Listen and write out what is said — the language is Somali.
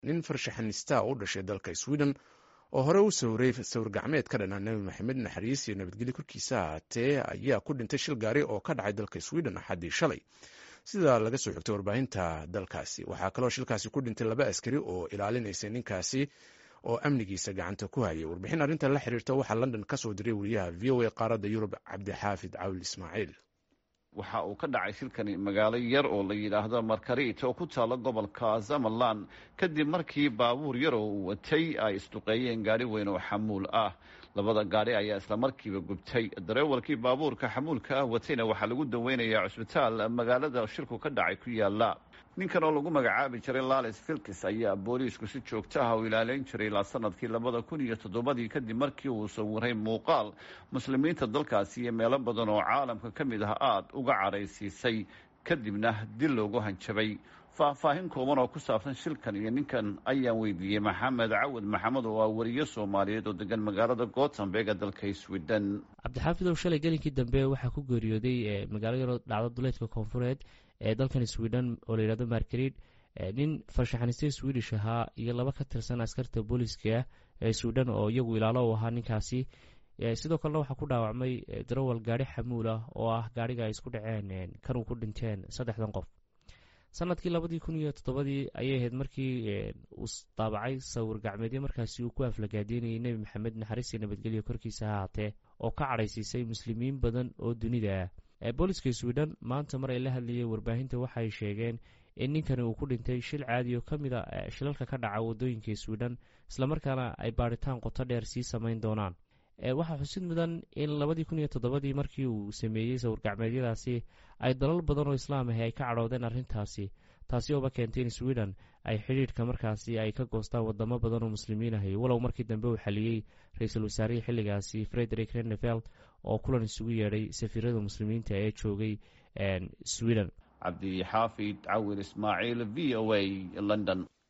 nin farshaxanista u dhashay dalka sweden oo hore u sawiray sawir gacmeed ka dhanaa nebi maxamed naxariis iyo nabadgelyo korkiisa ahaatee ayaa ku dhintay shil gaari oo ka dhacay dalka sweden axaddii shalay sida laga soo xigtay warbaahinta dalkaasi waxaa kaloo shilkaasi ku dhintay laba askari oo ilaalinaysay ninkaasi oo amnigiisa gacanta ku hayay warbixin arrinta la xiriirta waxaa london ka soo diray wariyaha v o a qaaradda yurub cabdixaafid cawil ismaaciil waxa uu ka dhacay shilkani magaalo yar oo la yidhaahdo markarit oo ku taalla gobolka zamalan kadib markii baabuur yar oo uu watay ay isduqeeyeen gaari weyn oo xamuul ah labada gaari ayaa isla markiiba gubtay dareewalkii baabuurka xamuulka ah watayna waxaa lagu daweynayaa cusbitaal magaalada shirku ka dhacay ku yaala ninkan oo lagu magacaabi jiray lales filkis ayaa booliisku si joogto ah u ilaaleyn jiray ilaa sanadkii labada kun iyo toddobadii kadib markii uu sawiray muuqaal muslimiinta dalkaasi iyo meelo badan oo caalamka ka mid ah aada uga caraysiisay kadibna dil loogu hanjabay faahfaahin kooban oo ku saabsan shilkan iyo ninkan ayaan weydiiyey maxamed cawad maxamed oo ah wariye soomaaliyeed oo degan magaalada gotemberg ee dalka sweden cabdixaafidow shalay gelinkii dambe waxaa ku geeriyooday magaalo yaroo dhacdo duleedka koonfureed ee dalkan sweden oo la yidhahdo margarid nin farshaxaniste swedish ahaa iyo laba ka tirsan askarta booliiska ee sweden oo iyagu ilaalo u ahaa ninkaasi sidoo kalena waxaa ku dhaawacmay darawal gaari xamuul ah oo ah gaariga ay isku dhaceen kanuu ku dhinteen saddexdan qof sanadkii labadii kun iyo toddobadii ayay ahayd markii uu daabacay sawir gacmeedyo markaasi uu ku aflagaadeynayay nebi maxamed naxariis iyo nabadgelyo korkiisa ha haatee oo ka cadhaysiisay muslimiin badan oo dunida ah booliska sweden maanta mar ay la hadlayeen warbaahinta waxay sheegeen in ninkani uu ku dhintay shil caadi oo ka mid a shilalka ka dhaca wadooyinka sweden islamarkaana ay baadhitaan qoto dheer sii samayn doonaan waxaa xusid mudan in labadii kun iyo toddobadii markii uu sameeyey sawir gacmeedyadaasi ay dalal badan oo islaam ahi ay ka cadhoodeen arrintaasi taasi ooba keentay in sweden ay xidhiidhka markaasi ay ka goostaan wadamo badan oo muslimiin ahi walow markii dambe uu xaliyey ra-iisul wasaarihii xilligaasi frederick reneveld oo kulan isugu yeedhay safiirada muslimiinta ee joogay sweden cabdixaafid cawil ismaaciil v o a london